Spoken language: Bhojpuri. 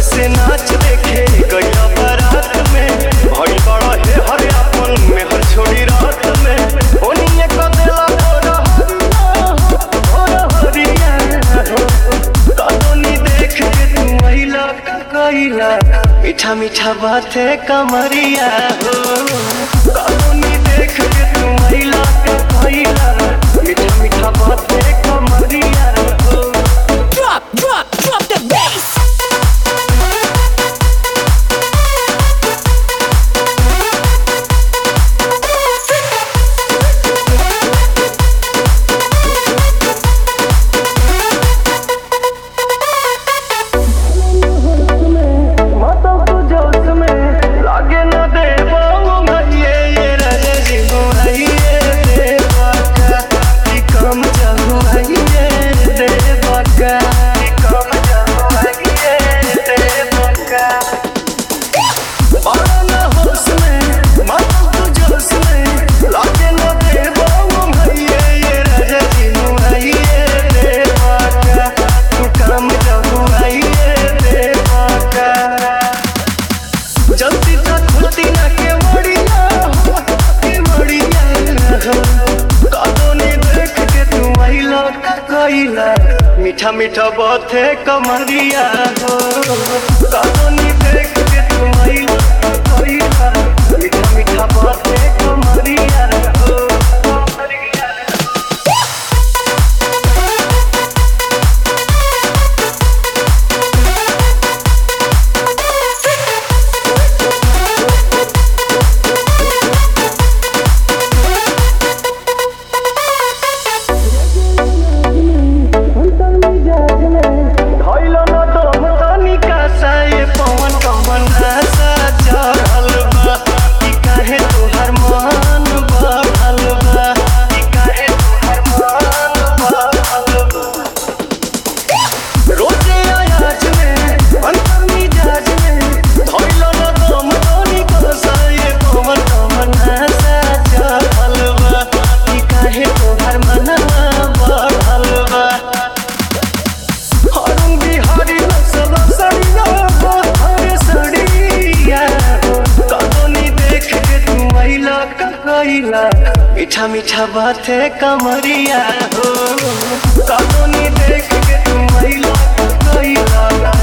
से नाच देखे गया बारात में भई बड़ा हे हर अपन में हर छोड़ी रात में ओनिए क देला भोर हरिया भोर हरिया कतोनी देख के तू महिला का कइला मीठा मीठा बाते कमरिया हो कतोनी देख के तू महिला का कइला मीठा मीठा बाते कमरिया हो Drop, drop, drop the bass. माता को जोश में लागे न दे पाऊंगा ये ये रहे जीवा ये देवा का कि कम चाहूँ ये देवा का कि कम चाहूँ ये देवा का बड़ा न होश में माता को जोश में लागे न दे पाऊंगा ये ये रहे जीवा ये देवा का तू कम चाहूँ ये देवा का जल्दी तक खुलती ना के मड़िया हो, के मड़िया हो। कदोनी देख के तू आइला का कइला मीठा मीठा बात है कमरिया हो कदोनी देख के तू आइला का कइला मीठा मीठा बात है कमरिया हो कमरिया हो। धइलो न दम तनिका सा ये पवन कमन आशा चढ़ल बा कि काहे तोहर मन बढ़ल बा कि काहे तोहर मन बढ़ल बा रोजे आयाज में अंतर मिजाज में धइलो न दम तनिका सा ये पवन कमन आशा चढ़ल बा कि काहे तोहर मनवा बढ़ल बा हरुण बिहारी नसल सड़िया हो हरे सड़िया हो कदोनी देख के तू महिला का कइला मीठा मीठा बात है कमरिया हो कदोनी देख के तू महिला का कइला